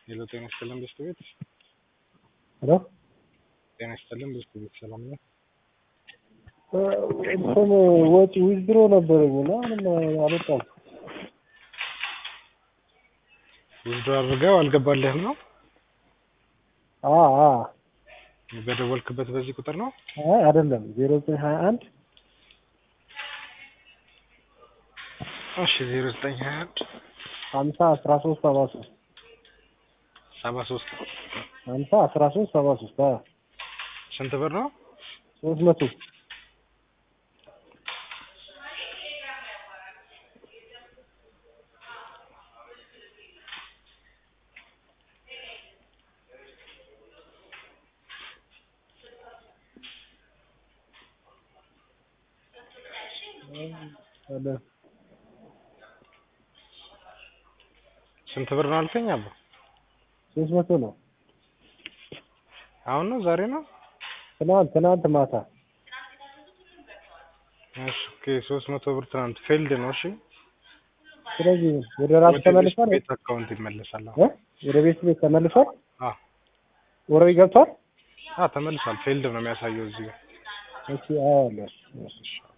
ሄሎ ጤና ይስጥልን ብስት ቤት ሄሎ ጤና ይስጥልን ብስት ቤት ሰላም ነው? እንትን ወጪ ዊዝድሮ ነበረኝ እና ምንም አልወጣም። ውዝዶ አድርገው አልገባልህም ነው? አ አ በደወልክበት በዚህ ቁጥር ነው? አይ አይደለም ዜሮ ዘጠኝ ሀያ አንድ እሺ ዜሮ ዘጠኝ ሀያ አንድ ሀምሳ አስራ ሶስት ሰባ ሶስት ሰባ ሶስት ሀምሳ አስራ ሶስት ሰባ ሶስት አ ስንት ብር ነው? ሶስት መቶ አለ ስንት ብር ነው አልከኝ? አባ ሶስት መቶ ነው። አሁን ነው ዛሬ ነው? ትናንት ትናንት ማታ እሺ ኦኬ ሶስት መቶ ብር ትናንት ፌልድ ነው። እሺ ስለዚህ ወደ ራሱ ወደ ተመልሷል ቤት አካውንት ይመለሳል። አሁን እ ወደ ቤት ቤት ተመልሷል። አ ወረዊ ገብቷል። አ ተመልሷል። ፌልድ ነው የሚያሳየው እዚህ ጋር። እሺ አዎ አለ እሺ